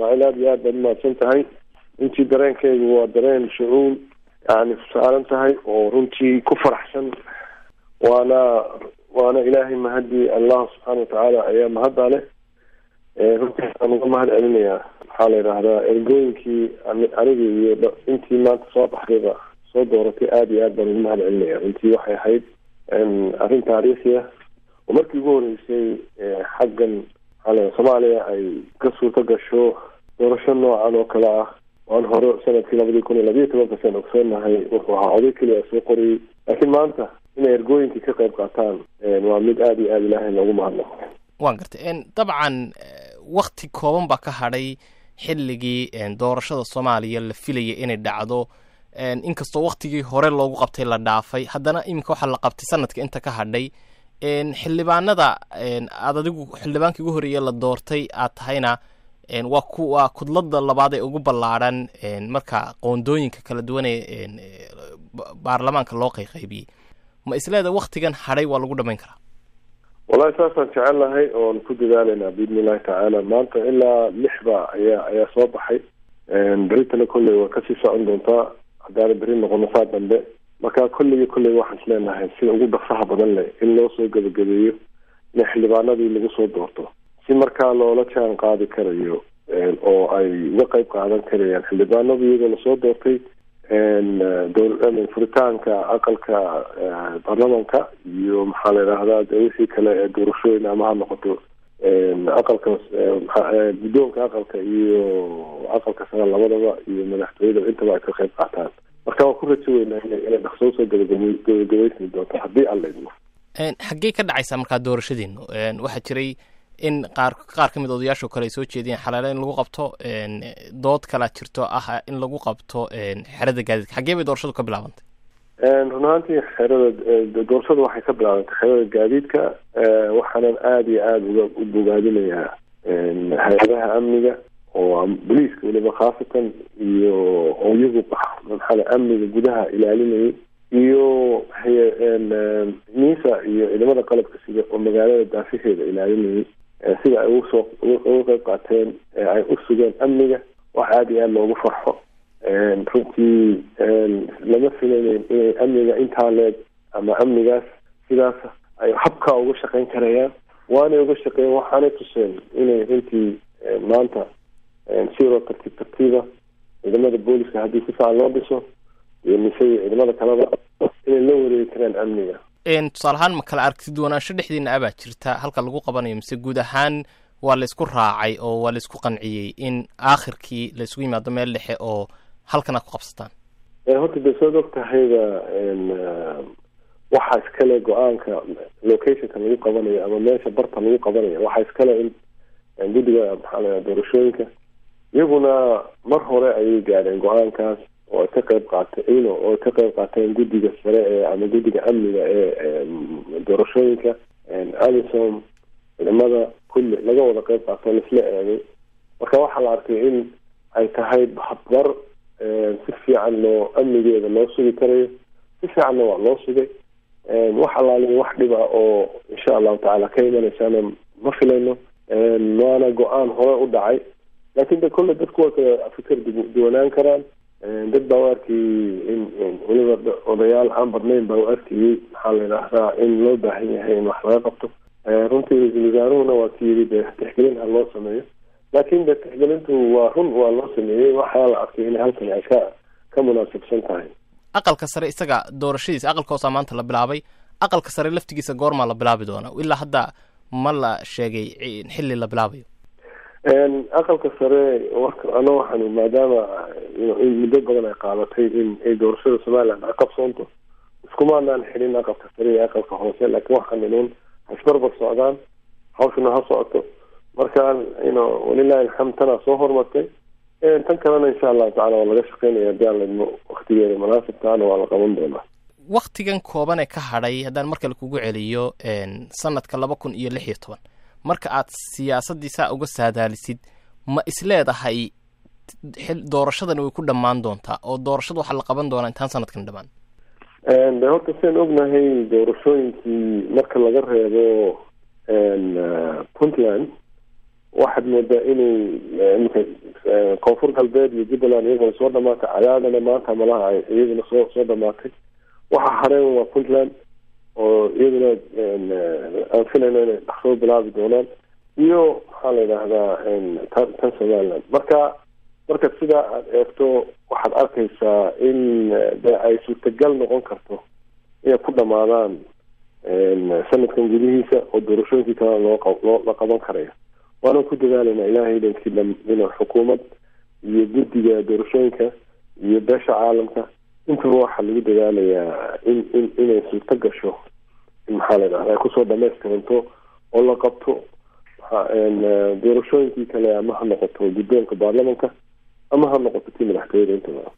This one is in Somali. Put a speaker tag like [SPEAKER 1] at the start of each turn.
[SPEAKER 1] ismaaciil aada iyo aad baad umahadsan tahay runtii dareenkaygu waa dareen shucuul yani saaran tahay oo runtii ku faraxsan waana waana ilaahay mahadii allah subxaana watacaala ayaa mahadda leh runtii aan uga mahad celinayaa maxaa la yidhaahdaa ergooyinkii aniga iyo intii maanta soo baxdayba soo dooratay aada iyo aad baan ugu mahad celinaya runtii waxay ahayd arrin taariikhi ah oo markii ugu horeysay xaggan maxaa soomaaliya ay ka suurto gasho doorasho noocan oo kale ah waan hore sanadkii labadii kun iyo labiiyo tobanka san ogsoonahay wuxuu ahaa oday keliya soo qoriyey laakiin maanta inay ergooyinkii ka qayb qaataan waa mid aada iyo aada ilaahay loogu mahadnaqo
[SPEAKER 2] waan gartay dabcan wakti kooban baa ka hadhay xilligii doorashada soomaaliya la filayay inay dhacdo inkastoo waktigii hore loogu qabtay la dhaafay haddana iminka waxaa la qabtay sanadka inta ka hadhay xildhibaanada aad adigu xildhibaankii ugu horeeye la doortay aad tahayna waa ku waa kudlada labaad ee ugu ballaadhan marka qoondooyinka kala duwan ee baarlamaanka loo qayqaybiyey ma isleeda waktigan hadhay waa lagu dhamayn karaa
[SPEAKER 1] wallahi saasaan jecel lahay oon ku dadaalaynaa biidni illahi tacaala maanta ilaa lixba ayaa ayaa soo baxay beritana kolley waa kasii socon doontaa haddaana beri noqono saa dambe marka kolleyga kolley waxaan is leenahay sida ugu dhaqsaha badan leh in loo soo gebagabeeyo in xildhibaanadii lagu soo doorto si markaa loola jaan qaadi karayo oo ay uga qayb qaadan karayaan xildhibaanadu iyagoo lasoo doortay furitaanka aqalka baarlamanka iyo maxaa la yidhaahdaa de wixii kale ee doorashooyin ama ha noqoto aqalka guddoonka aqalka iyo aqalka sare labadaba iyo madaxtooyada intaba ay ka qayb qaataan marka waan ku rajo weynaa inay dhaqsoo soo gabagabaysmi doonto haddii alla idmo
[SPEAKER 2] xaggey ka dhacaysaa markaa doorashadiinu waxaa jiray in qaar qaar ka mid odayaashoo kale ay soo jeediyeen xalaale in lagu qabto dood kalaa jirto ah in lagu qabto xerada gaadiidka xaggee bay doorashadu ka bilaabantay
[SPEAKER 1] run ahaantii xerada doorashadu waxay ka bilaabantay xerada gaadiidka waxaanan aada iyo aada uga u bogaadinayaa hay-adaha amniga oo boliiska weliba khaasatan iyo oo iyagu maxaa amniga gudaha ilaalinayay iyo nisa iyo ciidamada qalabka sida oo magaalada daafaheeda ilaalinayay sida ay usoo uga qayb qaateen ay u sugeen amniga wax aada iyo aada loogu farxo runtii lama filaynayn inay amniga intaa leeg ama amnigaas sidaas ay habkaa uga shaqeyn karayaan waanay uga shaqeeyen waxaanay tuseen inay runtii maanta sidoo tartiib tartiiba ciidamada booliska haddii si fiican loo dhiso iyo mise iyo ciidamada kaleba inay la wareegi karaan amniga
[SPEAKER 2] tusaale ahaan ma kala aragtid wanaansho dhexdiina abaa jirta halka lagu qabanayo mise guud ahaan waa laysku raacay oo waa laysku qanciyey in aakhirkii laysgu yimaado meel dhexe oo halkan aad ku qabsataan
[SPEAKER 1] horta dee saad og tahayba waxaa iskale go-aanka locationka lagu qabanayo ama meesha barta lagu qabanayo waxaa iskale in guddiga maxaa la doorashooyinka iyaguna mar hore ayay gaadheen go-aankaas oo ay ka qayb qaatay oo ay ka qayb qaateen guddiga sare ee ama guddiga amniga ee doorashooyinka alison ciidamada kulli laga wada qayb qaato laisla eegay marka waxaa la arkay in ay tahay habbar si fiican loo amnigeeda loo sugi karayo si fiicanna waa loo sugay wax alaaliya wax dhib ah oo insha allahu tacaala ka imanaysaana ma filayno waana go-aan hore u dhacay laakiin de kolle dadku waa kala fikir duwanaan karaan dad baa u arkayey in weliba odayaal aan badnayn baa u arkayey maxaa la yidhaahdaa in loo baahan yahay in wax laga qabto runtii ra-iisul wasaaruhuna waa ki yidhi de tixgelin ha loo sameeyo laakiin de tixgelintu waa run waa loo sameeyey waxaa la arkay in halkan ay ka ka munaasabsan tahay
[SPEAKER 2] aqalka sare isaga doorashadiisa aqalka hoosaa maanta la bilaabay aqalka sare laftigiisa goormaa la bilaabi doona ilaa hadda ma la sheegay xilli la bilaabayo
[SPEAKER 1] aqalka sare ana waxaan maadaama muddo badan ay qaadatay in ay doorashada somaliland ay qabsoonto iskumaanaan xidhin aqalka sare iyo aqalka hoose laakiin waxaan inuun hasbarbar socdaan hawshuna ha socoto marka ino walilahi alxamd tanaa soo hormartay tan kalena insha allahu tacala waa laga shaqeynaya hadii aan laidmo waktigeeda munaasibtaana waa la qaban doonaa
[SPEAKER 2] waktigan kooban ee ka hadhay haddaan mar kale kugu celiyo sanadka laba kun iyo lix iyo toban marka aad siyaasaddii saa uga saadaalisid ma isleedahay doorashadani way ku dhammaan doontaa oo doorashada waxaa la qaban doonaa intaan sanadkan dhamaan
[SPEAKER 1] de horta sian ognahay doorashooyinkii marka laga reebo puntland waxaad moodaa inay imika koonfur galbeed iyo jubbaland iyaguna soo dhamaatay cadaadana maanta malaha ay iyaguna soo soo dhamaatay waxa hareen waa puntland oo iyaduna aan filayno inay dhaqsoo bilaabi doonaan iyo maxaa la yidhaahdaa tan tan somaliland marka marka sidaa aada eegto waxaad arkaysaa in de ay suurtagal noqon karto inay ku dhamaadaan sanadkan gudihiisa oo doorashooyinkii kale loo loo la qaban karaya waana ku dadaalayna ilaahay idankii dhina xukuumad iyo guddiga doorashooyinka iyo beesha caalamka intaba waxaa lagu dadaalayaa in in inay suurto gasho in maxaa la yidhahda ay kusoo dhamaystiranto oo la qabto doorashooyinkii kale ama ha noqoto guddoonka baarlamanka ama ha noqoto tii madaxtooyada intaba